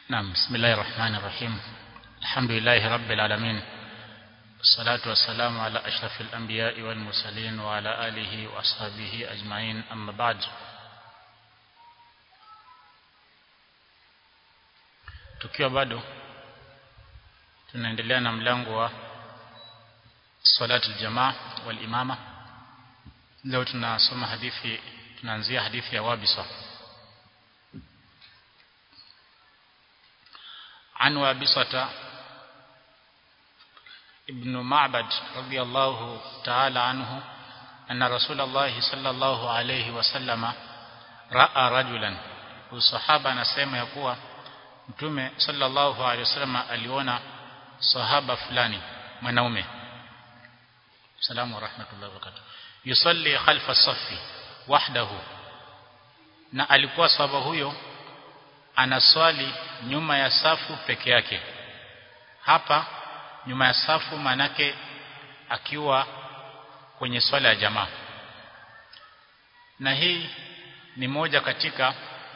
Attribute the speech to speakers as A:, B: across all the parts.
A: نعم بسم الله الرحمن الرحيم الحمد لله رب العالمين الصلاة والسلام على أشرف الأنبياء والمرسلين وعلى آله وأصحابه أجمعين أما بعد tukiwa bado tunaendelea na mlango wa salatu aljamaa wal imama leo tunasoma hadithi tunaanzia hadithi ya wabisa عن وابصة ابن معبد رضي الله تعالى عنه أن رسول الله صلى الله عليه وسلم رأى رجلا والصحابة نسمى يقوى mtume sallallahu alaihi wasallam aliona sahaba fulani mwanaume salamu wa rahmatullahi wa barakatuh yusalli khalfa safi wahdahu na alikuwa sahaba huyo anaswali nyuma ya safu peke yake hapa nyuma ya safu manake akiwa kwenye swala ya jamaa na hii ni moja katika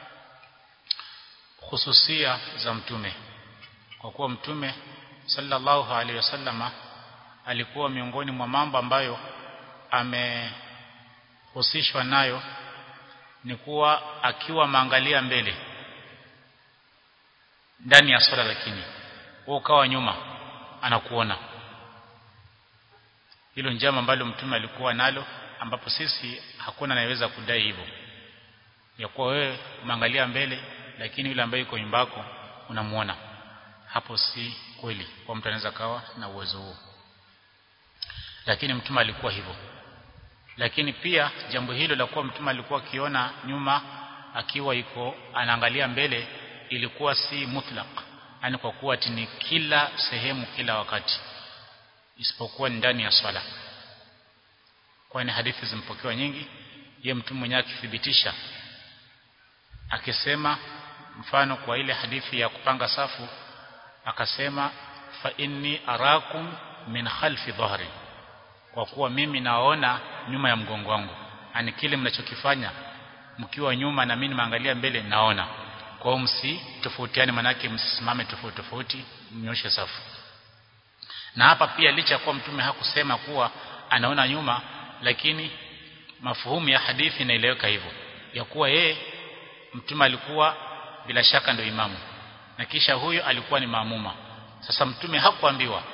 A: hususia za mtume kwa kuwa mtume sallallahu alaihi wasallama alikuwa miongoni mwa mambo ambayo amehusishwa nayo ni kuwa akiwa maangalia mbele ndani ya swala lakini wewe ukawa nyuma anakuona hilo njama ambalo mtume alikuwa nalo ambapo sisi hakuna anayeweza kudai hivyo ya kuwa wewe umeangalia mbele lakini yule ambaye yuko nyumbako unamuona hapo si kweli kwa mtu anaweza kawa na uwezo huo lakini mtume alikuwa hivyo lakini pia jambo hilo la kuwa mtume alikuwa akiona nyuma akiwa iko anaangalia mbele ilikuwa si mutlaq yani kwa kuwa ni kila sehemu kila wakati isipokuwa ndani ya swala kwani hadithi zimpokewa nyingi ye mtume mwenyewe akithibitisha akisema mfano kwa ile hadithi ya kupanga safu akasema fa inni arakum min khalfi dhahri kwa kuwa mimi naona nyuma ya mgongo wangu ani kile mnachokifanya mkiwa nyuma na mimi nimeangalia mbele naona kwa hiyo msi tofautiane manake msisimame tofauti tofauti mnyoshe safu na hapa pia licha kuwa mtume hakusema kuwa anaona nyuma lakini mafuhumu ya hadithi inaeleweka hivyo ya kuwa yeye mtume alikuwa bila shaka ndio imamu na kisha huyo alikuwa ni maamuma sasa mtume hakuambiwa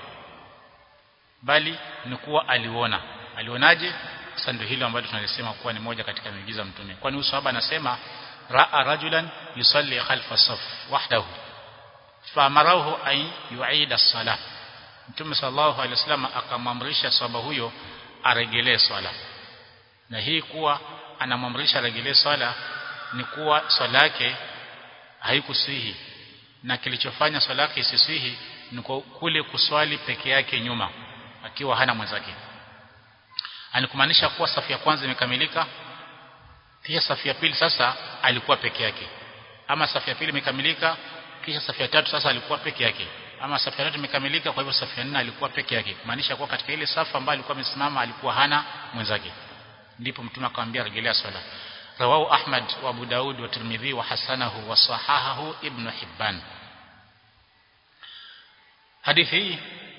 A: bali ni kuwa aliona alionaje sasa ndio hilo ambalo tunalisema kuwa ni moja katika miujiza mtume kwani usahaba anasema raa rajulan yusalli khalfa saf wahdahu faamarahu ay yu'ida as-salah mtume sallallahu alaihi wasallam akamamrisha sahaba huyo aregelee swala na hii kuwa anamamrisha aregelee swala ni kuwa swala yake haikusihi na kilichofanya swala yake isisihi ni kule kuswali peke yake nyuma akiwa hana mwenzake anikumaanisha kuwa safu ya kwanza imekamilika kisha safu ya pili sasa alikuwa peke yake ama safu ya pili imekamilika kisha safu ya tatu sasa alikuwa peke yake ama safu ya tatu imekamilika kwa hivyo safu ya nne alikuwa peke yake kumaanisha kuwa katika ile safu ambayo alikuwa amesimama alikuwa hana mwenzake ndipo mtume akamwambia rejelea swala رواه أحمد وأبو داود والترمذي وحسنه وصححه ابن حبان hadithi hii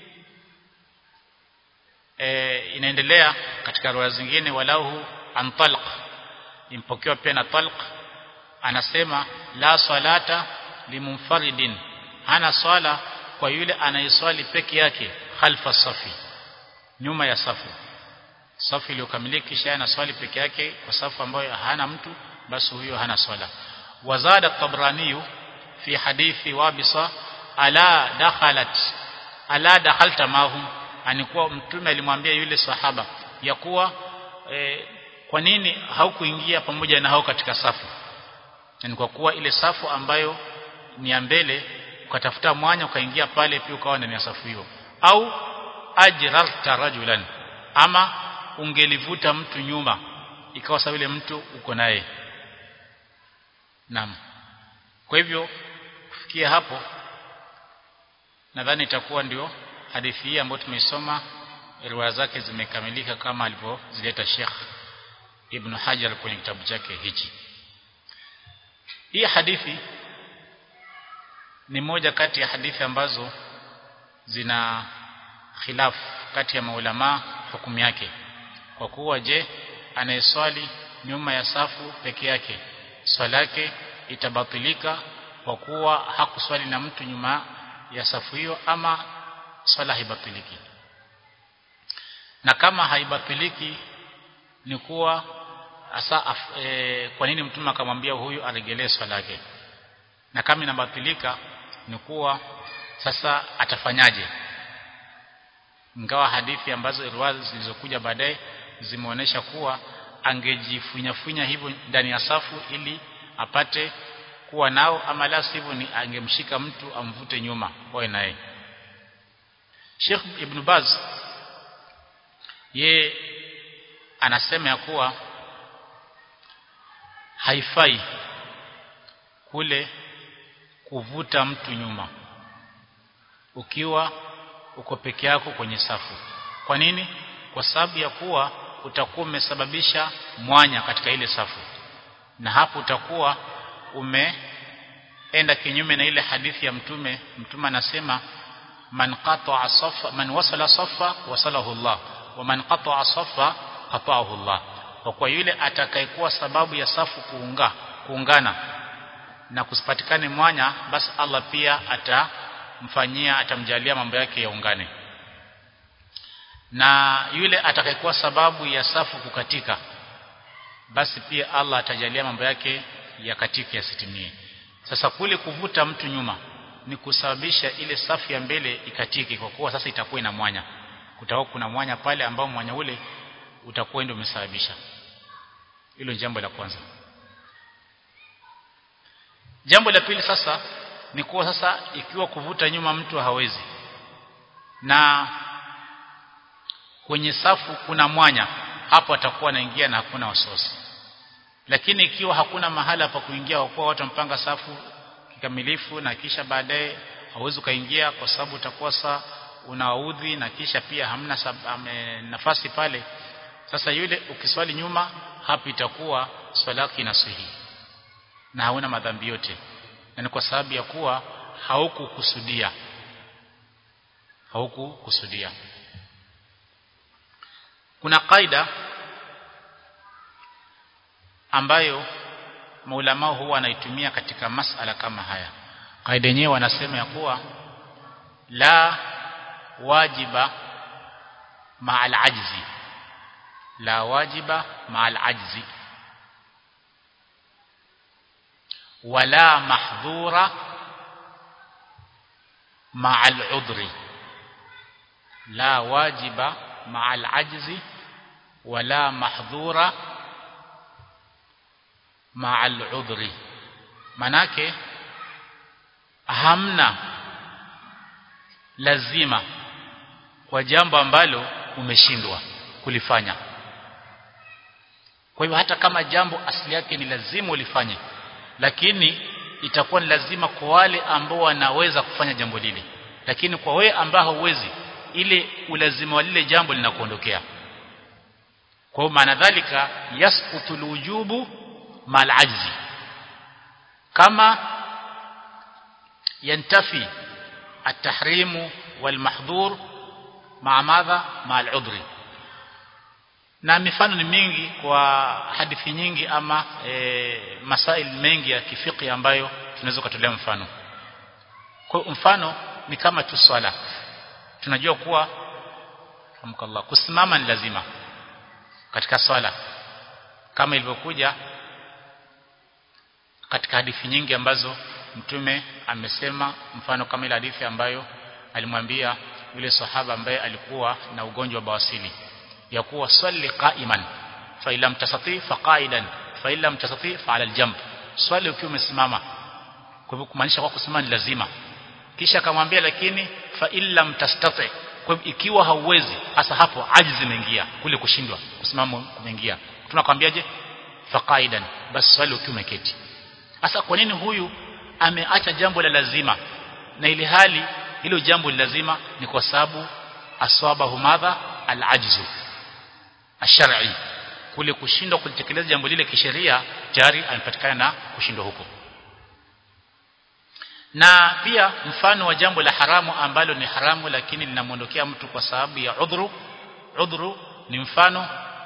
A: e, inaendelea katika riwaya zingine walahu an talq impokewa pia na talq anasema la salata limunfaridin hana swala kwa yule anayeswali peke yake khalfa safi nyuma ya safu safu iliyokamilika kisha ana swali peke yake kwa safu ambayo hana mtu basi huyo hana swala wazada tabrani fi hadithi wabisa ala dakhalat ala dakhalta mahum anikuwa mtume alimwambia yule sahaba ya kuwa e, kwa nini haukuingia pamoja na hao katika safu ni kwa kuwa ile safu ambayo ni ya mbele ukatafuta mwanya ukaingia pale pia ukawa ndani ya safu hiyo au ajrarta rajulan ama ungelivuta mtu nyuma ikawa sawa yule mtu uko naye naam kwa hivyo kufikia hapo nadhani itakuwa ndio hadithi hii ambayo tumeisoma riwaya zake zimekamilika kama alivyozileta Sheikh Ibn Hajar kwenye kitabu chake hichi hii hadithi ni moja kati ya hadithi ambazo zina khilaf kati ya maulama hukumu yake kwa kuwa je anayeswali nyuma ya safu peke yake swala yake itabatilika kwa kuwa hakuswali na mtu nyuma ya safu hiyo ama swala haibatiliki na kama haibatiliki ni kuwa asa e, kwa nini mtume akamwambia huyu aregelee swala yake na kama inabatilika ni kuwa sasa atafanyaje ingawa hadithi ambazo riwaya zilizokuja baadaye zimeonyesha kuwa angejifunyafunya hivyo ndani ya safu ili apate kuwa nao ama la sivyo ni angemshika mtu amvute nyuma wawe naye Sheikh Ibn Baz ye anasema ya kuwa haifai kule kuvuta mtu nyuma ukiwa uko peke yako kwenye safu kwa nini kwa sababu ya kuwa utakuwa umesababisha mwanya katika ile safu na hapo utakuwa umeenda kinyume na ile hadithi ya mtume mtume anasema man qata'a safa man wasala safa wasalahu Allah wa man qata'a safa qata'ahu Allah kwa kwa yule atakayekuwa sababu ya safu kuunga kuungana na kusipatikane mwanya basi Allah pia atamfanyia atamjalia mambo yake yaungane na yule atakayekuwa sababu ya safu kukatika basi pia Allah atajalia mambo yake yakatike yasitimie sasa kule kuvuta mtu nyuma ni kusababisha ile safu ya mbele ikatike kwa kuwa sasa itakuwa ina mwanya kutakuwa kuna mwanya pale ambao mwanya ule utakuwa ndio umesababisha hilo jambo la kwanza jambo la pili sasa ni kuwa sasa ikiwa kuvuta nyuma mtu hawezi na kwenye safu kuna mwanya hapo atakuwa anaingia na hakuna wasiwasi lakini ikiwa hakuna mahala pa kuingia kwa kuwa watu mpanga safu kikamilifu na kisha baadaye hauwezi kaingia kwa sababu utakuwa saa unaudhi na kisha pia hamna ame, nafasi pale sasa yule ukiswali nyuma hapo itakuwa swala yako inasihi na hauna madhambi yote na ni kwa sababu ya kuwa haukukusudia haukukusudia kuna kaida ambayo maulama huwa wanaitumia katika masala kama haya kaida yenyewe wanasema ya kuwa la wajiba ma'al ajzi la wajiba ma'al ajzi wala mahdhura ma'al udri la wajiba ma'al ajzi wala mahdhura ma'al udri manake hamna lazima kwa jambo ambalo umeshindwa kulifanya kwa hivyo hata kama jambo asili yake ni lazima ulifanye lakini itakuwa ni lazima kwa wale ambao wanaweza kufanya jambo lile lakini kwa wewe ambao hauwezi ile ulazima wa lile jambo linakuondokea kwa maana dhalika yasqutu alwujubu mal ajzi kama yantafi التحريم والمحظور مع ماذا مع العذر na mifano ni mingi kwa hadithi nyingi ama e, masail mengi ya kifiki ambayo tunaweza kutolea mfano kwa mfano ni kama tu swala tunajua kuwa hamkallah kusimama ni lazima katika swala kama ilivyokuja katika hadithi nyingi ambazo mtume amesema mfano kama ile hadithi ambayo alimwambia yule sahaba ambaye alikuwa na ugonjwa wa bawasili ya kuwa swali qa'iman fa ilam tasati fa qa'idan fa ilam tasati fa ala aljamb swali ukiwa umesimama kwa hivyo kumaanisha kwa kusimama ni lazima kisha akamwambia lakini fa illam tastati kwa hivyo ikiwa hauwezi hasa hapo ajizi imeingia kule kushindwa kusimama kumeingia tunakwambiaje fa qa'idan bas swali ukiwa umeketi hasa kwa nini huyu ameacha jambo la lazima na ile hali hilo jambo lazima ni kwa sababu aswabahu madha alajzu ashari kule kushindwa kulitekeleza jambo lile kisheria tayari amepatikana na kushindwa huko na pia mfano wa jambo la haramu ambalo ni haramu lakini linamwondokea mtu kwa sababu ya udhuru udhuru ni mfano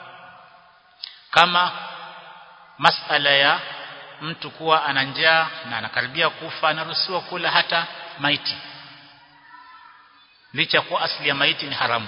A: kama masala ya mtu kuwa ana njaa na anakaribia kufa anaruhusiwa kula hata maiti licha kuwa asili ya maiti ni haramu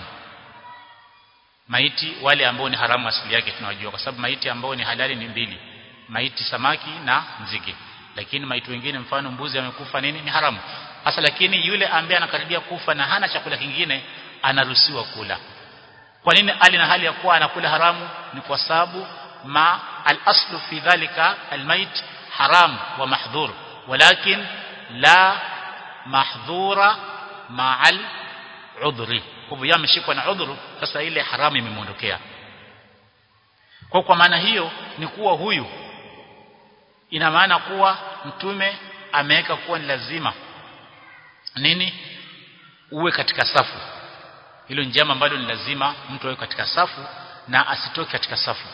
A: maiti wale ambao ni haramu asili yake tunawajua kwa sababu maiti ambao ni halali ni mbili maiti samaki na nzige lakini maiti wengine mfano mbuzi amekufa nini ni haramu hasa lakini yule ambaye anakaribia kufa na hana chakula kingine anaruhusiwa kula kwa nini ali na hali ya kuwa anakula haramu ni kwa sababu ma al-aslu fi dhalika al-mayt haram wa mahdhur walakin la mahdhura ma'al udhri kwa hivyo ameshikwa na udhuru sasa ile haramu imemwondokea kwa kwa maana hiyo ni kuwa huyu ina maana kuwa mtume ameweka kuwa ni lazima nini uwe katika safu hilo ni jambo ambalo ni lazima mtu awe katika safu na asitoke katika safu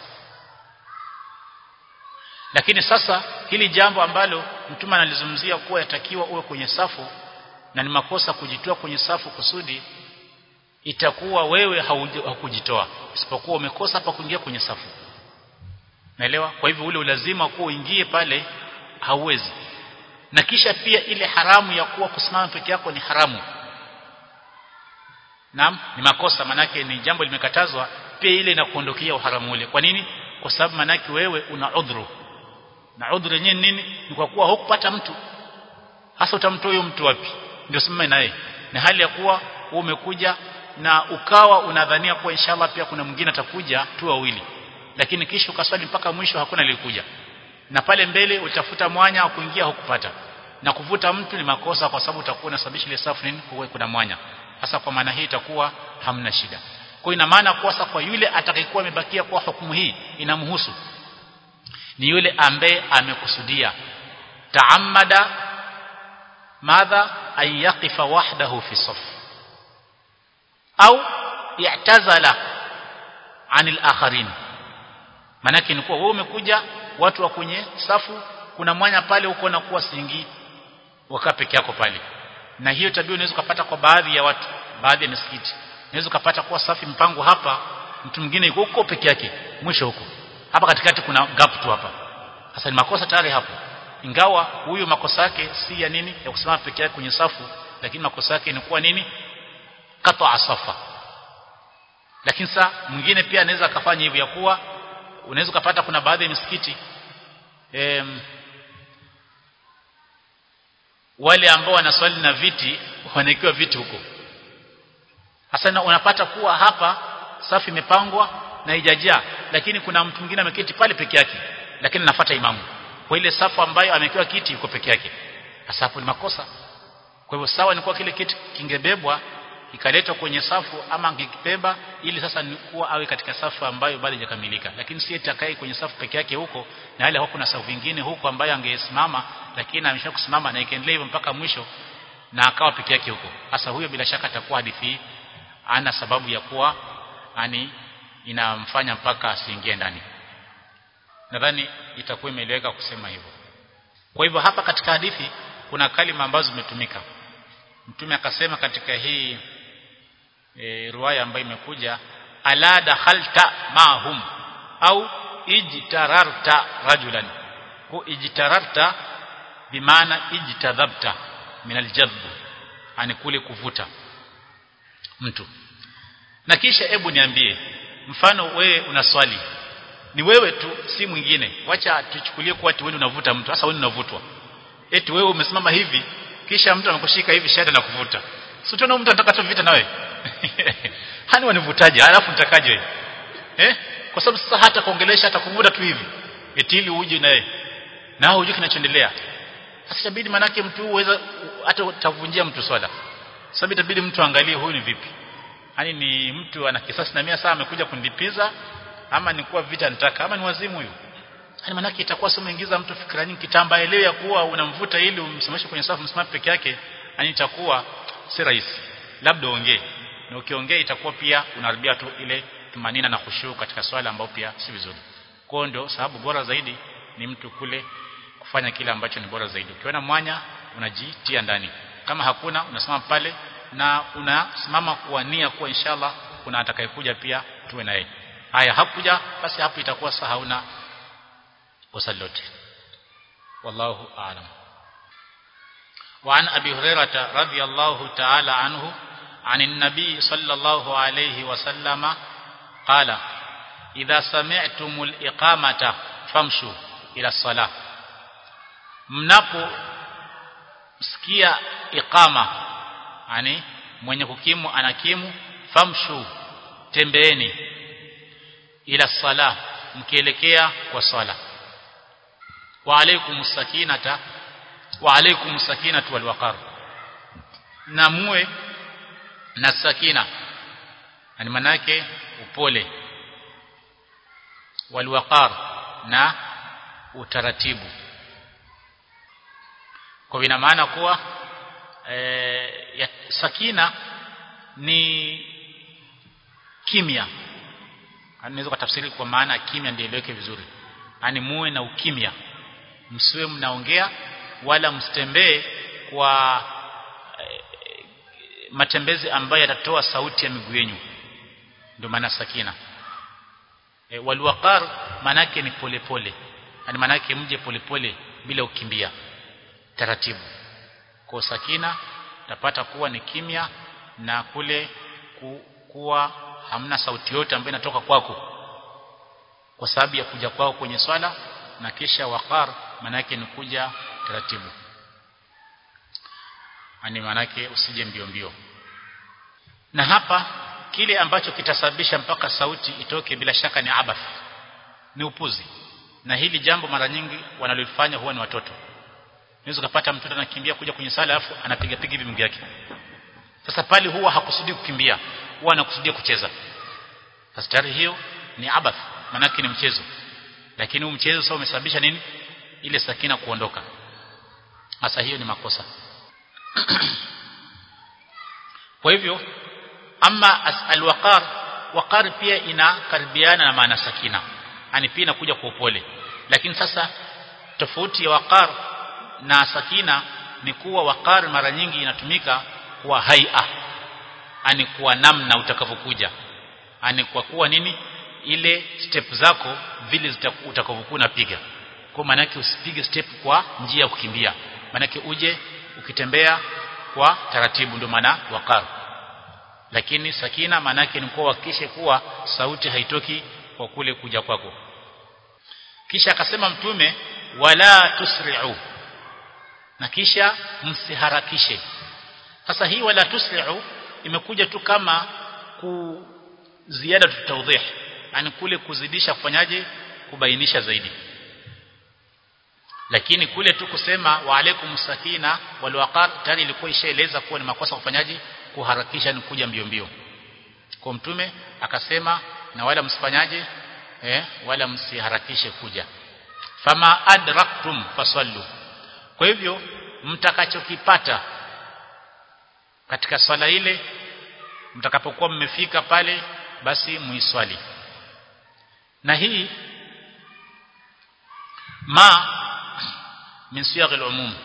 A: lakini sasa hili jambo ambalo mtume analizungumzia kuwa yatakiwa uwe kwenye safu na ni makosa kujitoa kwenye safu kusudi itakuwa wewe haukujitoa isipokuwa umekosa hapa kuingia kwenye safu naelewa kwa hivyo ule ulazima kuwa uingie pale hauwezi na kisha pia ile haramu ya kuwa kusimama peke yako ni haramu Naam ni makosa manake ni jambo limekatazwa pia ile inakuondokea uharamu ule kwa nini kwa sababu manake wewe una udhuru na udhuru yenyewe nini ni kwa kuwa hukupata mtu hasa utamtoa huyo mtu wapi ndio sema naye na hali ya kuwa umekuja na ukawa unadhania kuwa inshallah pia kuna mwingine atakuja tu wawili lakini kisha ukaswali mpaka mwisho hakuna aliyekuja na pale mbele utafuta mwanya wa kuingia hukupata na kuvuta mtu ni makosa kwa sababu utakuwa unasababisha ile safu nini kuwe kuna mwanya hasa kwa maana hii itakuwa hamna shida kwa ina maana kwa sasa kwa yule atakayekuwa amebakia kwa hukumu hii inamhusu ni yule ambaye amekusudia taammada madha an yaqifa wahdahu fi saf au i'tazala anil akharin manake ni kuwa wewe umekuja watu wa kwenye safu kuna mwanya pale uko na kuwa singi wakaa peke yako pale na hiyo tabia unaweza kupata kwa baadhi ya watu baadhi ya misikiti unaweza kupata kuwa safi mpango hapa mtu mwingine yuko huko peke yake mwisho huko hapa katikati kuna gap tu hapa sasa ni makosa tayari hapo ingawa huyu makosa yake si ya nini ya kusimama peke yake kwenye safu lakini makosa yake ni kuwa nini kata safa lakini saa mwingine pia anaweza akafanya hivyo ya kuwa unaweza kupata kuna baadhi ya misikiti em, wale ambao wanaswali na viti wanaekiwa viti huko hasa unapata kuwa hapa safu imepangwa na haijajaa lakini kuna mtu mwingine ameketi pale peke yake lakini anafuata imamu kwa ile safu ambayo amekiwa kiti yuko peke yake hasa hapo ni makosa kwa hivyo sawa ni kwa kile kiti kingebebwa ikaletwa kwenye safu ama angekibeba ili sasa ni kuwa awe katika safu ambayo bado haijakamilika lakini si atakaye kwenye safu peke yake huko na wale hakuna safu nyingine huko ambayo angesimama lakini amesha kusimama na ikaendelea hivyo mpaka mwisho na akawa peke yake huko hasa huyo bila shaka atakuwa hadithi ana sababu ya kuwa ani inamfanya mpaka asiingie ndani nadhani itakuwa imeeleweka kusema hivyo kwa hivyo hapa katika hadithi kuna kalima ambazo zimetumika mtume akasema katika hii e, riwaya ambayo imekuja ala dakhalta mahum au ijtararta rajulan ku ijtararta bimaana ijtadhabta min aljadb ani kule kuvuta mtu na kisha hebu niambie mfano wewe una swali ni wewe tu si mwingine wacha tuchukulie kuwa wewe unavuta mtu hasa wewe unavutwa eti wewe umesimama hivi kisha mtu anakushika hivi shada na kuvuta si tunaona mtu anataka tu vita nawe hani wanivutaje alafu nitakaje wewe eh kwa sababu sasa hata kuongelesha hata kuvuta tu hivi eti ili uje naye na hujui kinachoendelea sasa itabidi manake mtu uweza hata utavunjia mtu swala sababu itabidi mtu angalie huyu ni vipi yani ni mtu ana kisasi na mia saa amekuja kunilipiza ama ni kuwa vita nitaka ama ni wazimu huyu yani manake itakuwa sio umeingiza mtu fikra nyingi kitamba elewe ya kuwa unamvuta ili umsimamishe kwenye safu msimame peke yake yani itakuwa si rahisi labda ongee na ukiongea itakuwa pia unaharibia tu ile tumanina na khushu katika swala ambao pia si vizuri kwa ndio sababu bora zaidi ni mtu kule kufanya kile ambacho ni bora zaidi ukiona mwanya unajitia ndani kama hakuna unasimama pale na unasimama kuania kuwa inshallah kuna atakayekuja pia tuwe naye haya hakuja basi hapo itakuwa sasa hauna kosa lolote wallahu aalam وعن أبي هريرة رضي الله تعالى عنه عن النبي صلى الله عليه وسلم قال إذا سمعتم الإقامة فامشوا إلى الصلاة mnapo sikia iqama yani mwenye kukimu anakimu famshu tembeeni ila sala mkielekea kwa swala wa alaykum sakinata wa alaykum sakinatu wal waqar na muwe na sakina yani manake upole wal waqar na utaratibu kwa ina maana kuwa e, ya, sakina ni kimya anaweza kutafsiri kwa maana kimya ndio ileweke vizuri yani muwe na ukimya msiwe mnaongea wala msitembee kwa e, matembezi ambayo yatatoa sauti ya miguu yenu ndio maana sakina e, walwaqar manake ni polepole yani manake mje polepole bila ukimbia taratibu kwa sakina tapata kuwa ni kimya na kule ku, kuwa hamna sauti yote ambayo inatoka kwako kwa sababu ya kuja kwao kwenye swala na kisha waqar manake ni kuja taratibu ani manake usije mbio mbio na hapa kile ambacho kitasababisha mpaka sauti itoke bila shaka ni abath ni upuzi na hili jambo mara nyingi wanalofanya huwa ni watoto unaweza kupata mtoto anakimbia kuja kwenye sala alafu anapiga piga hivi mguu yake sasa pale huwa hakusudi kukimbia huwa anakusudia kucheza sasa tayari hiyo ni abath manake ni mchezo lakini huu mchezo sasa umesababisha nini ile sakina kuondoka sasa hiyo ni makosa kwa hivyo ama alwaqar waqar pia inakaribiana na maana sakina yani pia inakuja kwa upole lakini sasa tofauti ya waqar na sakina ni kuwa waqar mara nyingi inatumika kwa haia ani kwa namna utakavyokuja ani kwa kuwa nini ile step zako vile utakavyokuwa unapiga kwa maana yake usipige step kwa njia ya kukimbia maana yake uje ukitembea kwa taratibu ndio maana waqar lakini sakina maana yake ni kuwa hakikishe kuwa sauti haitoki kwa kule kuja kwako kisha akasema mtume wala tusri'u na kisha msiharakishe sasa hii wala tusri'u imekuja tu kama ku ziada tutawdih yani kule kuzidisha kufanyaje kubainisha zaidi lakini kule tu kusema wa alaikum sakina wal waqar tayari ilikuwa ishaeleza kuwa ni makosa kufanyaje kuharakisha ni kuja mbio mbio kwa mtume akasema na wala msifanyaje eh wala msiharakishe kuja fama adraktum fasallu kwa hivyo mtakachokipata katika swala ile mtakapokuwa mmefika pale basi muiswali na hii ma min siyagh al-umum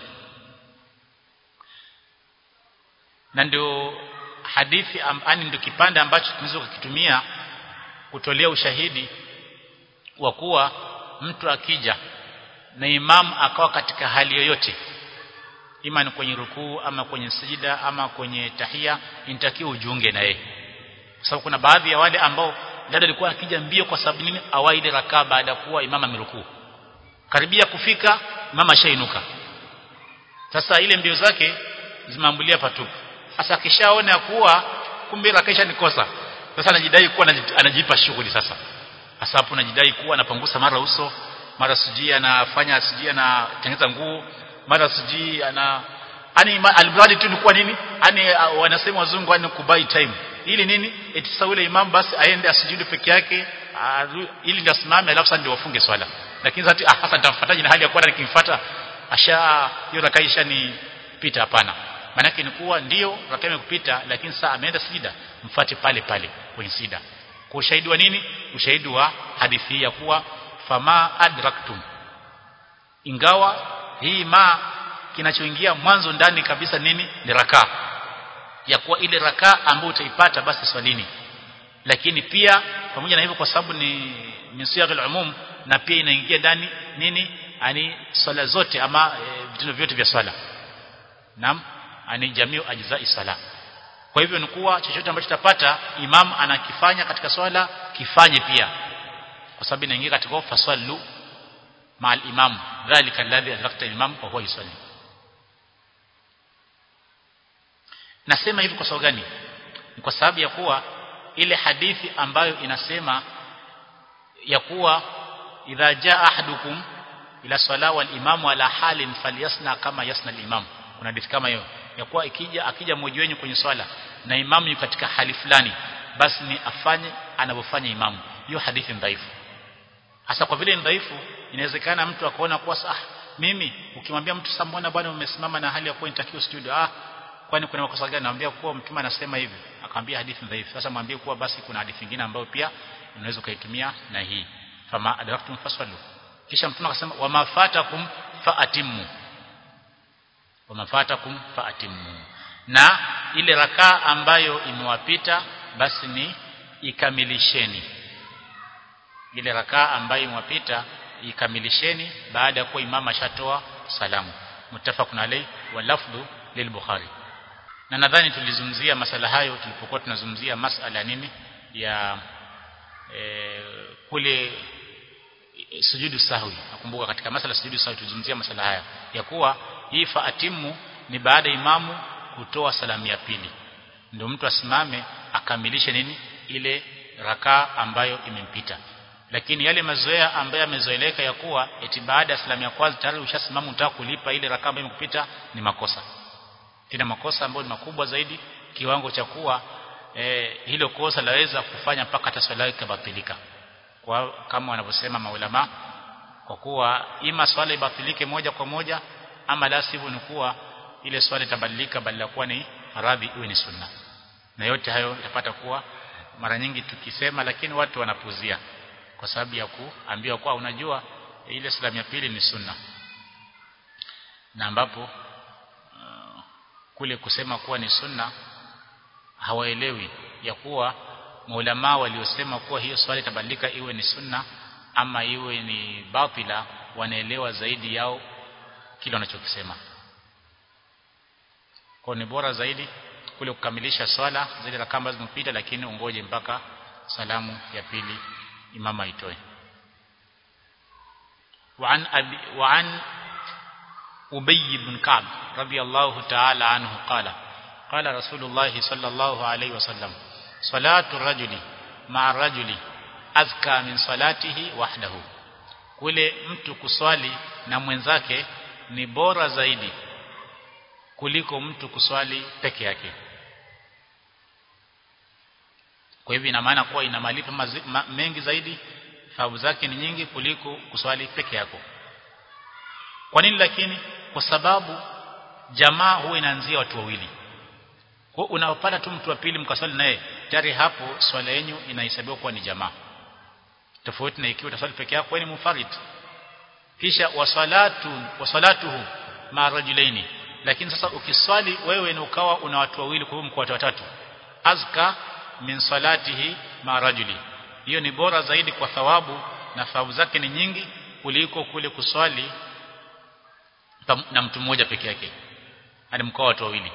A: na ndio hadithi ani ndio kipande ambacho tunaweza kukitumia kutolea ushahidi wa kuwa mtu akija na imamu akawa katika hali yoyote ima ni kwenye rukuu ama kwenye sijida ama kwenye tahia inatakiwa ujiunge na yeye kwa sababu kuna baadhi ya wale ambao dada alikuwa akija mbio kwa sababu nini awaide rakaa baada ya kuwa imama amerukuu karibia kufika mama shainuka sasa ile mbio zake zimeambulia patupu sasa akishaona kuwa kumbe rakaisha nikosa sasa anajidai kuwa anajipa shughuli sasa hasa hapo anajidai kuwa anapangusa mara uso mara sijui anafanya sijui anatengeneza nguo mara sijui ana yani almradi tu ni kwa nini yani uh, wanasema wazungu yani kubai time ili nini eti sasa yule imam basi aende asijudi peke yake uh, ili ndio asimame alafu sasa ndio wafunge swala lakini sasa ah, sasa nitamfuataje na hali ya kuwa nikimfuata asha hiyo rakaisha ni pita hapana maana ni kuwa ndio rakaa imekupita lakini sasa ameenda sijida mfuate pale pale kwenye sida kwa ushahidi wa nini ushahidi wa hadithi ya kuwa fama adraktum ingawa hii ma kinachoingia mwanzo ndani kabisa nini ni rakaa ya kuwa ile rakaa ambayo utaipata basi swalini lakini pia pamoja na hivyo kwa sababu ni min siyaghil umum na pia inaingia ndani nini ani swala zote ama e, vitendo vyote vya swala naam ani jamiu ajzai sala kwa hivyo ni kuwa chochote ambacho tutapata imam anakifanya katika swala kifanye pia kwa sababu inaingia katika fasallu ma'al imam dhalika alladhi adrakta imam wa huwa yusalli nasema hivi kwa sababu gani ni kwa sababu ya kuwa ile hadithi ambayo inasema ya kuwa idha jaa ahadukum ila sala wal imamu ala halin falyasna kama yasna al imam kuna hadithi kama hiyo ya kuwa ikija akija mmoja wenu kwenye swala na imamu yuko katika hali fulani basi ni afanye anavyofanya imamu hiyo hadithi ni dhaifu hasa kwa vile ni dhaifu inawezekana mtu akaona kuwa ah mimi ukimwambia mtu sasa mbona bwana umesimama na hali ya kuwa inatakiwa studio ah kwani kuna makosa gani naambia kuwa mtume anasema hivi akamwambia hadithi dhaifu sasa mwambie kuwa basi kuna hadithi nyingine ambayo pia unaweza ukaitumia na hii fama adraktum fasallu kisha mtume akasema wamafatakum faatimu wamafatakum faatimu na ile rakaa ambayo imewapita basi ni ikamilisheni ile rakaa ambayo imewapita ikamilisheni baada ya kuwa imama ashatoa salamu muttafaqun alayhi wa lafdhu lilbukhari na nadhani tulizungumzia masala hayo tulipokuwa tunazungumzia masala nini ya e, kule e, sujudu sahwi nakumbuka katika masala sujudu sahwi tulizungumzia masala haya ya kuwa hii faatimu ni baada imamu kutoa salamu ya pili ndio mtu asimame akamilishe nini ile rakaa ambayo imempita lakini yale mazoea ambayo yamezoeleka ya kuwa eti baada ya salamu ya kwanza tayari ushasimama unataka kulipa ile rakaa ambayo imekupita ni makosa tena makosa ambayo ni makubwa zaidi kiwango cha kuwa e, hilo kosa laweza kufanya mpaka hata swala yake kubatilika kwa kama wanavyosema maulama kwa kuwa ima swala ibatilike moja kwa moja ama la sivyo ni kuwa ile swala itabadilika badala kuwa ni radhi iwe ni sunna na yote hayo yapata kuwa mara nyingi tukisema lakini watu wanapuzia kwa sababu ya kuambiwa kwa unajua ile salamu ya pili ni sunna na ambapo uh, kule kusema kuwa ni sunna hawaelewi ya kuwa maulama waliosema kuwa hiyo swali itabadilika iwe ni sunna ama iwe ni batila wanaelewa zaidi yao kile wanachokisema kwa ni bora zaidi kule kukamilisha swala zile rakaa ambazo zimepita lakini ungoje mpaka salamu ya pili imama itoe وعن أبي وعن أبي بن كعب رضي الله تعالى عنه قال قال رسول الله صلى الله عليه وسلم صلاة الرجل مع الرجل أذكى من صلاته وحده kule mtu kuswali na mwenzake ni bora zaidi kuliko mtu kuswali peke yake kwa hivyo ina maana kuwa ina malipo ma, mengi zaidi thawabu zake ni nyingi kuliko kuswali peke yako kwa nini lakini kwa sababu jamaa huwa inaanzia watu wawili kwa unapata tu mtu wa pili mkaswali naye tayari hapo swala yenu inahesabiwa kuwa ni jamaa tofauti na ikiwa utaswali peke yako ni mufarid kisha wasalatu wasalatuhu ma rajulaini lakini sasa ukiswali wewe na ukawa una watu wawili kwa hivyo mko watu watatu azka min salatihi ma rajuli hiyo ni bora zaidi kwa thawabu na thawabu zake ni nyingi kuliko kule kuswali na mtu mmoja peke yake hadi mkoa watu wawili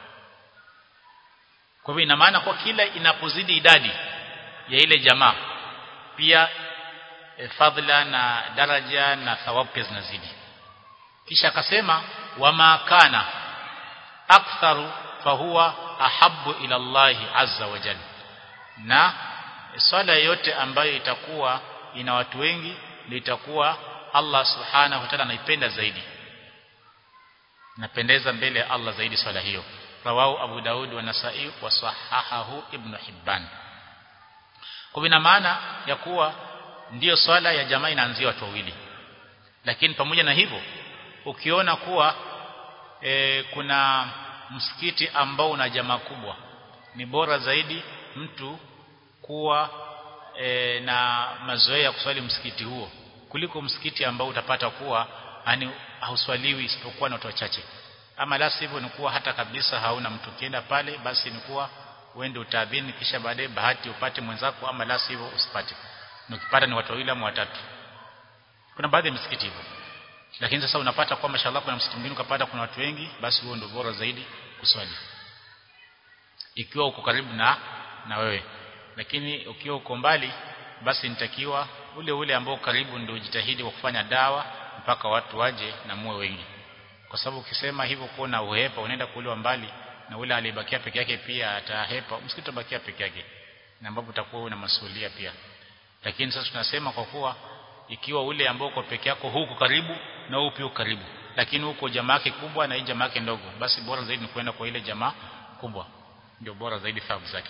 A: kwa hivyo ina maana kwa kila inapozidi idadi ya ile jamaa pia e, fadhila na daraja na thawabu pia zinazidi kisha akasema wama kana aktharu fahuwa ahabbu ila Allah azza wa jalla na swala yote ambayo itakuwa ina watu wengi litakuwa Allah subhanahu wa ta'ala anaipenda zaidi napendeza mbele ya Allah zaidi swala hiyo rawahu Abu Daud wa Nasa'i wa sahahahu Ibn Hibban kwa ina maana ya kuwa ndiyo swala ya jamaa inaanzia watu wawili lakini pamoja na hivyo ukiona kuwa e, kuna msikiti ambao una jamaa kubwa ni bora zaidi mtu kuwa e, na mazoea ya kuswali msikiti huo kuliko msikiti ambao utapata kuwa yani hauswaliwi isipokuwa na watu wachache ama la sivyo ni kuwa hata kabisa hauna mtu kienda pale basi ni kuwa uende utaadhini kisha baadaye bahati upate mwenzako ama la sivyo usipate na ukipata ni watu wawili ama watatu kuna baadhi ya misikiti hivyo lakini sasa unapata kwa mashallah kuna msikiti mwingine ukapata kuna watu wengi basi huo ndio bora zaidi kuswali ikiwa uko karibu na na wewe lakini ukiwa uko mbali basi nitakiwa ule ule ambao karibu ndio jitahidi kwa kufanya dawa mpaka watu waje na muwe wengi kwa sababu ukisema hivyo kuona uhepa unaenda kuuliwa mbali na ule aliyebakia peke yake pia atahepa msikiti utabakia peke yake na ambapo utakuwa una masuhulia pia lakini sasa tunasema kwa kuwa ikiwa ule ambao uko peke yako huko karibu na upi uko karibu lakini huko jamaa yake kubwa na hii jamaa yake ndogo basi bora zaidi ni kwenda kwa ile jamaa kubwa ndio bora zaidi thawabu zake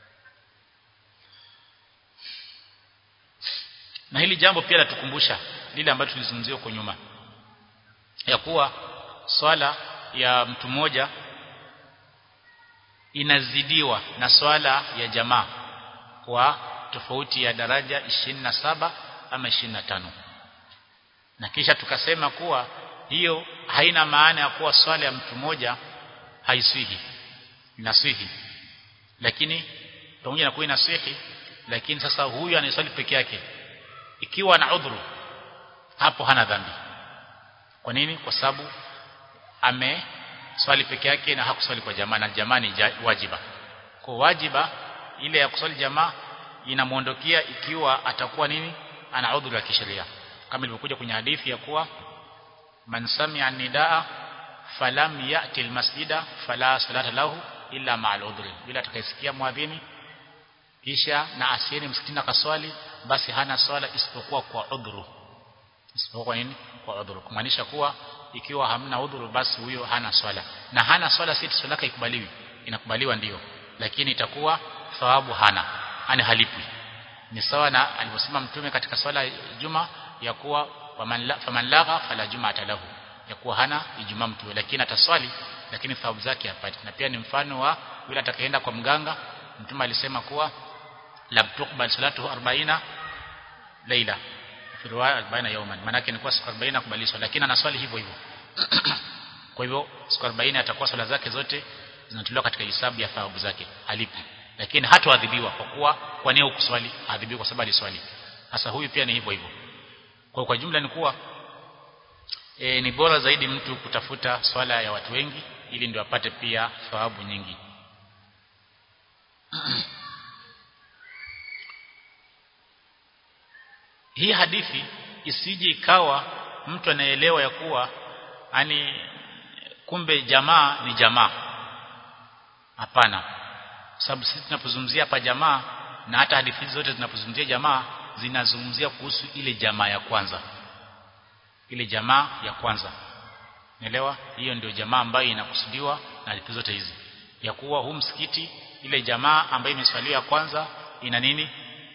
A: na hili jambo pia latukumbusha lile ambalo tulizungumzia huko nyuma ya kuwa swala ya mtu mmoja inazidiwa na swala ya jamaa kwa tofauti ya daraja 27 ama 25 na kisha tukasema kuwa hiyo haina maana ya kuwa swala ya mtu mmoja haiswihi inaswihi lakini pamoja na kuwa inaswihi lakini sasa huyu anayeswali peke yake ikiwa na udhuru hapo hana dhambi kwa nini kwa sababu ame swali peke yake na hakuswali kwa jamaa na jamaa ni wajiba kwa wajiba ile ya kuswali jamaa inamuondokea ikiwa atakuwa nini ana udhuru ya kisheria kama ilivyokuja kwenye hadithi ya kuwa man sami'a nidaa falam ya'ti almasjida fala salata lahu illa ma'al udhri bila atakayesikia muadhini kisha na asieni msikitini akaswali basi hana swala isipokuwa kwa udhuru isipokuwa kwa nini kwa udhuru kumaanisha kuwa ikiwa hamna udhuru basi huyo hana swala na hana swala si swala yake ikubaliwi inakubaliwa ndiyo lakini itakuwa thawabu hana ani halipwi ni sawa na alivyosema mtume katika swala juma ya kuwa faman lagha fala jumata lahu ya kuwa hana ijumaa mtu lakini ataswali lakini thawabu zake hapati na pia ni mfano wa yule atakayeenda kwa mganga mtume alisema kuwa lam tuqbal salatuhu 40 leila fi riwaya 40 yawman maana yake ni kwa siku 40 kubalishwa lakini anaswali hivyo hivyo kwa hivyo siku 40 atakuwa swala zake zote zinatolewa katika hisabu ya thawabu zake alipi lakini hatoadhibiwa kwa kuwa kwa nini ukuswali adhibiwa kwa sababu aliswali sasa huyu pia ni hivyo hivyo kwa kwa jumla ni kuwa e, ni bora zaidi mtu kutafuta swala ya watu wengi ili ndio apate pia thawabu nyingi hii hadithi isije ikawa mtu anaelewa ya kuwa yani kumbe jamaa ni jamaa hapana sababu sisi tunapozungumzia hapa jamaa na hata hadithi zote zinapozungumzia jamaa zinazungumzia kuhusu ile jamaa ya kwanza ile jamaa ya kwanza Naelewa hiyo ndio jamaa ambayo inakusudiwa na hadithi zote hizi ya kuwa huu msikiti ile jamaa ambayo imeswaliwa kwanza ina nini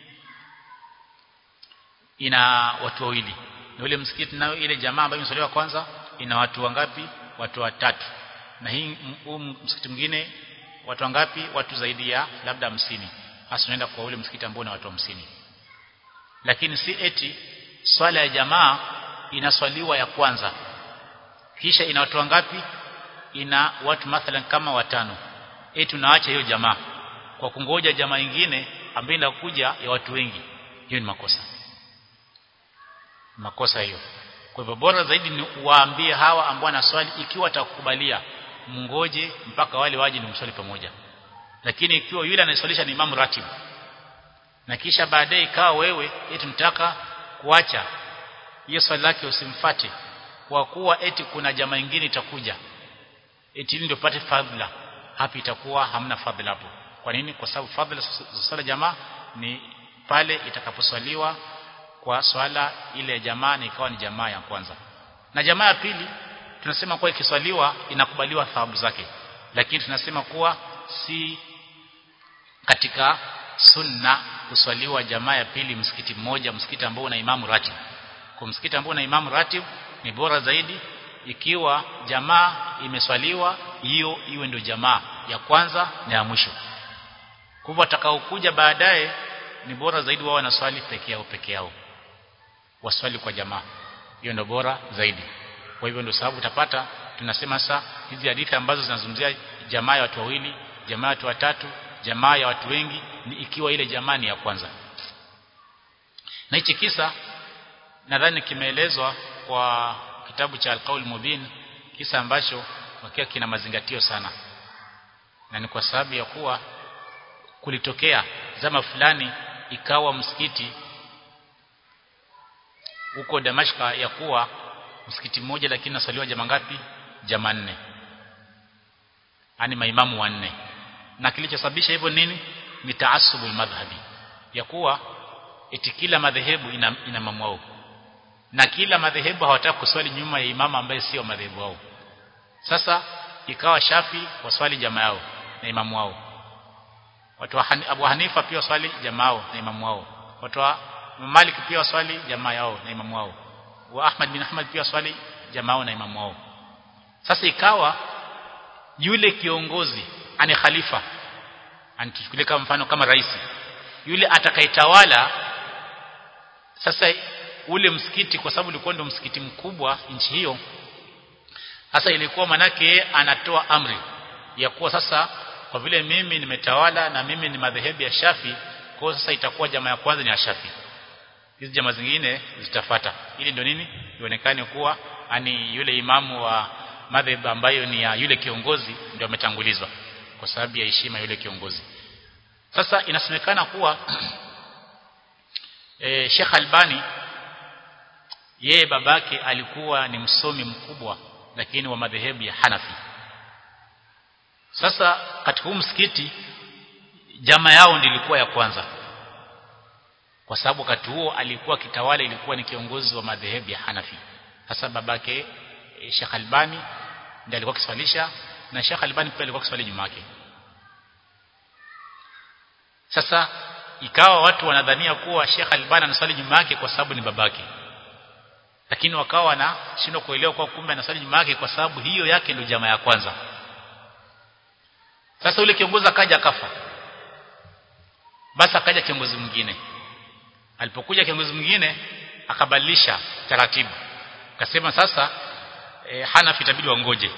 A: ina watu wawili na ule msikiti nayo ile jamaa ambayo imeswaliwa kwanza ina watu wangapi watu watatu na hii huu msikiti mwingine watu wangapi watu zaidi ya labda hamsini hasa unaenda kwa ule msikiti ambao una watu hamsini lakini si eti swala ya jamaa inaswaliwa ya kwanza kisha ina watu wangapi ina watu mathalan kama watano eti tunaacha hiyo jamaa kwa kungoja jamaa nyingine ambayo inakuja ya watu wengi hiyo ni makosa makosa hiyo kwa hivyo bora zaidi ni waambie hawa ambao wanaswali ikiwa watakubalia mngoje mpaka wale waje ni mswali pamoja lakini ikiwa yule anayeswalisha ni imamu ratibu na kisha baadaye ikawa wewe eti mtaka kuacha hiyo swali lake usimfate kwa kuwa eti kuna jamaa nyingine itakuja eti ili ndio pate fadhila hapo itakuwa hamna fadhila hapo kwa nini kwa sababu fadhila za swala jamaa ni pale itakaposwaliwa kwa swala ile ya jamaa na ikawa ni jamaa ya kwanza na jamaa ya pili tunasema kuwa ikiswaliwa inakubaliwa thawabu zake lakini tunasema kuwa si katika sunna kuswaliwa jamaa ya pili msikiti mmoja msikiti ambao una imamu ratib kwa msikiti ambao una imamu ratib ni bora zaidi ikiwa jamaa imeswaliwa hiyo iwe ndio jamaa ya kwanza na ya mwisho kwa hivyo atakaokuja baadaye ni bora zaidi wao wanaswali peke yao peke yao waswali kwa jamaa hiyo ndio bora zaidi kwa hivyo ndio sababu utapata tunasema sasa hizi hadithi ambazo zinazungumzia jamaa ya watu wawili jamaa ya watu watatu jamaa ya watu wengi ni ikiwa ile jamaa ni ya kwanza na hichi kisa nadhani kimeelezwa kwa kitabu cha Al-Qaul Mubin kisa ambacho wakiwa kina mazingatio sana na ni kwa sababu ya kuwa kulitokea zama fulani ikawa msikiti huko Damashka ya kuwa msikiti mmoja lakini nasaliwa jamaa ngapi jamaa nne yani maimamu wanne na kilichosababisha hivyo nini ni taasubul madhhabi ya kuwa eti kila madhehebu ina, ina imamu wao na kila madhehebu hawataka kuswali nyuma ya imamu ambaye sio madhehebu wao sasa ikawa Shafi waswali jamaa yao na imamu wao watu wa Han, Abu Hanifa pia waswali jamaa yao na imamu wao watu wa Malik pia waswali jamaa yao na imamu wao wa Ahmad bin Ahmad pia waswali jamaa yao na imamu wao sasa ikawa yule kiongozi ani khalifa anituchukulie kama mfano kama rais yule atakayetawala sasa ule msikiti kwa sababu ulikuwa ndio msikiti mkubwa nchi hiyo sasa ilikuwa manake anatoa amri ya kuwa sasa kwa vile mimi nimetawala na mimi ni madhehebu ya Shafi kwa sasa itakuwa jamaa ya kwanza ni ya Shafi hizi jamaa zingine zitafata ili ndio nini ionekane kuwa ani yule imamu wa madhehebu ambayo ni ya yule kiongozi ndio ametangulizwa kwa sababu ya heshima yule kiongozi sasa inasemekana kuwa e, Sheikh Albani yeye babake alikuwa ni msomi mkubwa lakini wa madhehebu ya Hanafi sasa katika huu msikiti jamaa yao ndilikuwa ya kwanza kwa sababu wakati huo alikuwa kitawala ilikuwa ni kiongozi wa madhehebu ya Hanafi sasa babake e, Sheikh Albani ndiye alikuwa kiswalisha na Sheikh Albani pia alikuwa kiswali nyuma yake sasa ikawa watu wanadhania kuwa Sheikh Albani anaswali nyuma yake kwa sababu ni babake lakini wakawa wanashindwa kuelewa kwa kumbe anaswali nyuma yake kwa sababu hiyo yake ndio jamaa ya kwanza sasa yule kiongozi akaja akafa basi akaja kiongozi mwingine alipokuja kiongozi mwingine akabadilisha taratibu akasema sasa e, Hanafi itabidi wangoje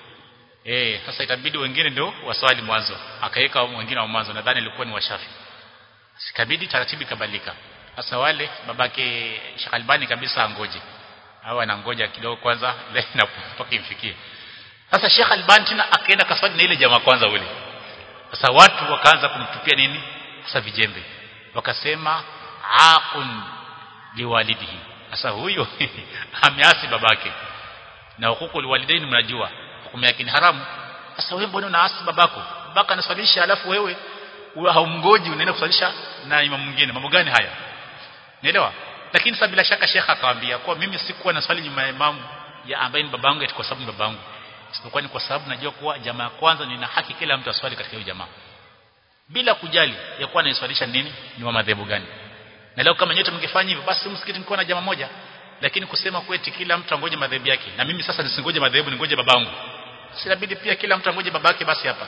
A: eh sasa itabidi wengine ndio waswali mwanzo akaweka wengine wa mwanzo nadhani ilikuwa ni washafi sikabidi taratibu ikabadilika sasa wale babake Shakalbani kabisa angoje au anangoja kidogo kwanza na mpaka imfikie sasa Sheikh Albani tena akaenda kaswali na ile jamaa kwanza ule sasa watu wakaanza kumtupia nini sasa vijembe wakasema aqun liwalidihi sasa huyo ameasi babake na hukuku liwalidaini mnajua hukumu yake ni haramu sasa wewe mbona unaasi babako babaka anaswalisha alafu wewe haumgoji unaenda kuswalisha na imamu mwingine mambo gani haya Nielewa? Lakini sasa bila shaka shekha akamwambia kwa mimi sikuwa naswali nyuma ya imamu ya ambaye ni babangu eti kwa sababu ni babangu. Isipokuwa ni kwa sababu najua kuwa jamaa ya kwanza nina haki kila mtu aswali katika hiyo jamaa. Bila kujali ya kuwa anaiswalisha nini ni wa madhehebu gani. Na leo kama nyote mngefanya hivyo basi msikiti mko na jamaa moja. Lakini kusema kweti kila mtu angoje madhehebu yake na mimi sasa nisingoje madhehebu ningoje babangu. Sinabidi pia kila mtu angoje babake basi hapa.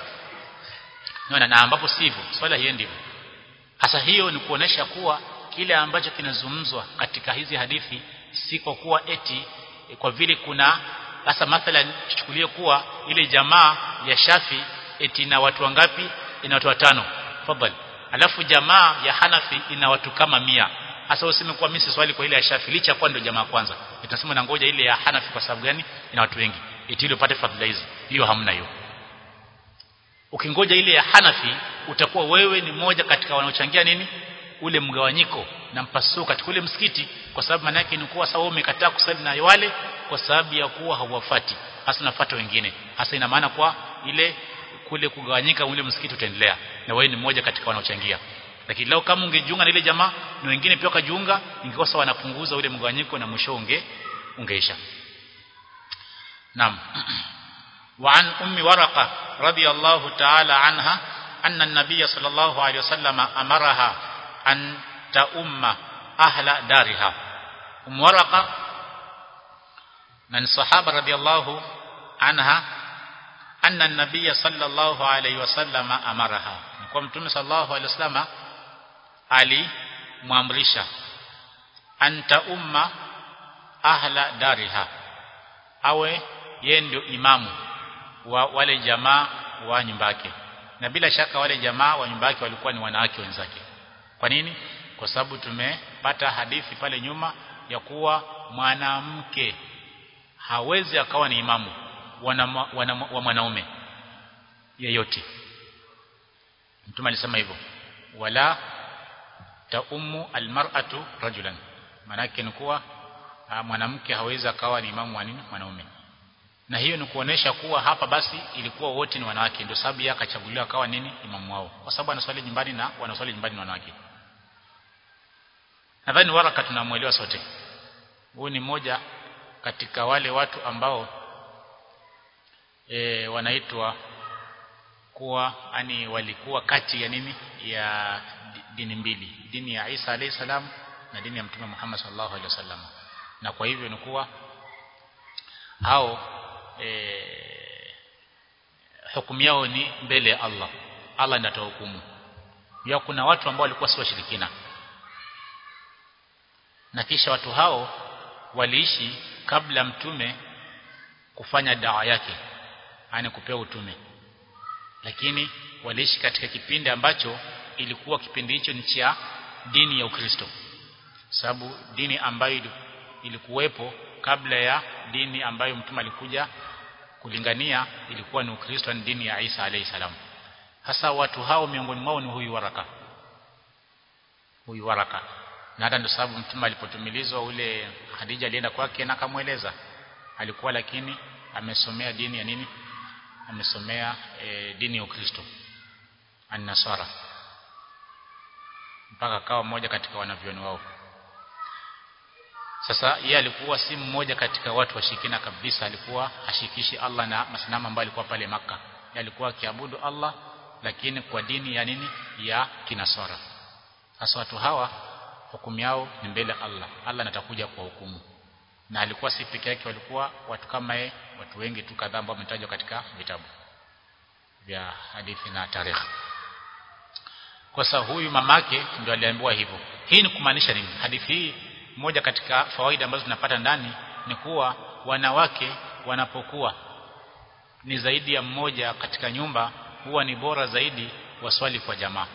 A: Naona na ambapo sivyo swala hiendi hivyo. Hasa hiyo ni kuonesha kuwa kile ambacho kinazungumzwa katika hizi hadithi si kwa kuwa eti kwa vile kuna hasa mathalan tuchukulie kuwa ile jamaa ya Shafi eti na watu wangapi ina watu watano fadhali alafu jamaa ya Hanafi ina watu kama mia hasa useme kwa mimi swali kwa ile ya Shafi licha kwa ndio jamaa kwanza itasema na ngoja ile ya Hanafi kwa sababu gani ina watu wengi eti ile upate fadhila hizi hiyo hamna hiyo ukingoja ile ya Hanafi utakuwa wewe ni moja katika wanaochangia nini ule mgawanyiko na mpasuko katika ule msikiti kwa sababu maana yake ni kuwa sawa umekataa kusali na wale kwa sababu ya kuwa hauwafati hasa nafuata wengine hasa ina maana kwa ile kule kugawanyika ule msikiti utaendelea na wewe ni mmoja katika wanaochangia lakini leo kama ungejiunga na ile jamaa na wengine pia wakajiunga ingekuwa sawa wanapunguza ule mgawanyiko na mwisho unge ungeisha naam وعن أم ورقة رضي الله تعالى عنها أن النبي صلى الله عليه وسلم أمرها أن تأم أهل دارها أم ورقة من صحابة رضي الله عنها أن النبي صلى الله عليه وسلم أمرها نقول متوم صلى الله عليه وسلم علي muamrisha anta umma ahla dariha awe yeye ndio imamu wa wale jamaa wa nyumba yake na bila shaka wale jamaa wa nyumba yake walikuwa ni wanawake wenzake kwa nini kwa sababu tumepata hadithi pale nyuma ya kuwa mwanamke hawezi akawa ni imamu wana, wana, wa mwanaume yeyote mtume alisema hivyo wala taumu almar'atu rajulan manake ni kuwa mwanamke hawezi akawa ni imamu wa nini mwanaume na hiyo ni kuonesha kuwa hapa basi ilikuwa wote ni wanawake ndio sababu yeye akachaguliwa akawa nini imamu wao kwa sababu anaswali nyumbani na wanaswali nyumbani ni wanawake nadhani waraka tunamuelewa sote huyu ni mmoja katika wale watu ambao e, wanaitwa kuwa ani walikuwa kati ya nini ya dini mbili dini ya Isa alayhi salam na dini ya Mtume Muhammad sallallahu alaihi wasallam na kwa hivyo ni kuwa hao e, hukumu yao ni mbele ya Allah Allah ndiye atahukumu ya kuna watu ambao walikuwa si washirikina na kisha watu hao waliishi kabla mtume kufanya dawa yake yani kupewa utume lakini waliishi katika kipindi ambacho ilikuwa kipindi hicho ni cha dini ya Ukristo sababu dini ambayo ilikuwepo kabla ya dini ambayo mtume alikuja kulingania ilikuwa ni Ukristo ni dini ya Isa alayhi salam hasa watu hao miongoni mwao ni huyu waraka huyu waraka na hata ndio sababu mtume alipotumilizwa ule Khadija alienda kwake na akamweleza alikuwa lakini amesomea dini ya nini amesomea e, dini ya Ukristo an-Nasara mpaka akawa mmoja katika wanavyoni wao sasa yeye alikuwa si mmoja katika watu washirikina kabisa alikuwa hashikishi Allah na masanamu ambayo alikuwa pale maka yeye alikuwa akiabudu Allah lakini kwa dini ya nini ya kinasara sasa watu hawa hukumu yao ni mbele Allah Allah anatakuja kwa hukumu na alikuwa si peke yake walikuwa watu kama yeye watu wengi tu kadhaa ambao wametajwa katika vitabu vya hadithi na tarehe kwa sababu huyu mamake ndio aliambiwa hivyo hii ni kumaanisha nini hadithi hii moja katika fawaida ambazo tunapata ndani ni kuwa wanawake wanapokuwa ni zaidi ya mmoja katika nyumba huwa ni bora zaidi waswali kwa jamaa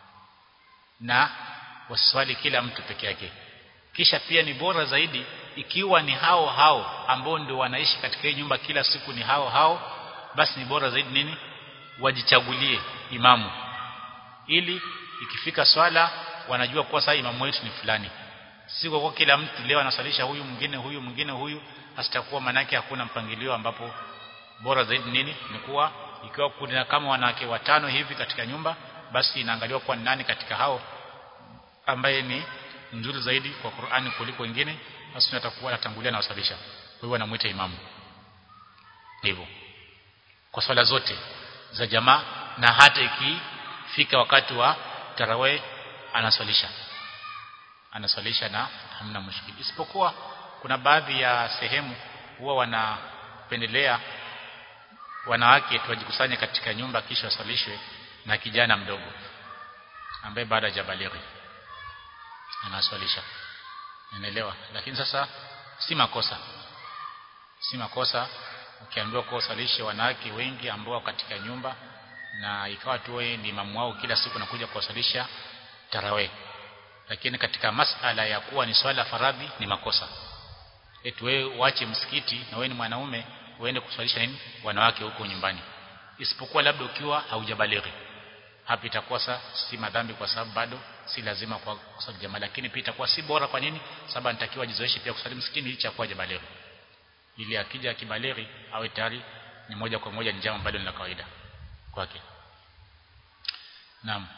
A: na waswali kila mtu peke yake kisha pia ni bora zaidi ikiwa ni hao hao ambao ndio wanaishi katika hii nyumba kila siku ni hao hao basi ni bora zaidi nini wajichagulie imamu ili ikifika swala wanajua kuwa sasa imamu wetu ni fulani si kwa kila mtu leo anasalisha huyu mwingine huyu mwingine huyu asitakuwa manake hakuna mpangilio ambapo bora zaidi nini ni kuwa ikiwa kuna kama wanawake watano hivi katika nyumba basi inaangaliwa kwa nani katika hao ambaye ni mzuri zaidi kwa Qur'ani kuliko wengine basi atakuwa anatangulia na wasalisha kwa hivyo anamuita imamu hivyo kwa swala zote za jamaa na hata ikifika wakati wa tarawih anaswalisha anaswalisha na hamna mushkili isipokuwa kuna baadhi ya sehemu huwa wanapendelea wanawake tuwajikusanye katika nyumba kisha waswalishwe na kijana mdogo ambaye baada ya jabalighi anaswalisha unaelewa lakini sasa si makosa si makosa ukiambiwa kwa usalishe wanawake wengi ambao katika nyumba na ikawa tu wewe ni imamu wao kila siku nakuja kuwasalisha tarawih lakini katika masala ya kuwa ni swala faradhi ni makosa eti wewe uache msikiti na wewe ni mwanaume uende kuswalisha nini wanawake huko nyumbani isipokuwa labda ukiwa haujabalighi hapa itakuwa si madhambi kwa sababu bado si lazima kwa kusali jamaa lakini pia itakuwa si bora kwa nini sababu anatakiwa jizoeshe pia kusali msikini licha kwa jabalighi ili akija kibalighi awe tayari ni moja kwa moja ni jambo ambalo ni la kawaida kwake naam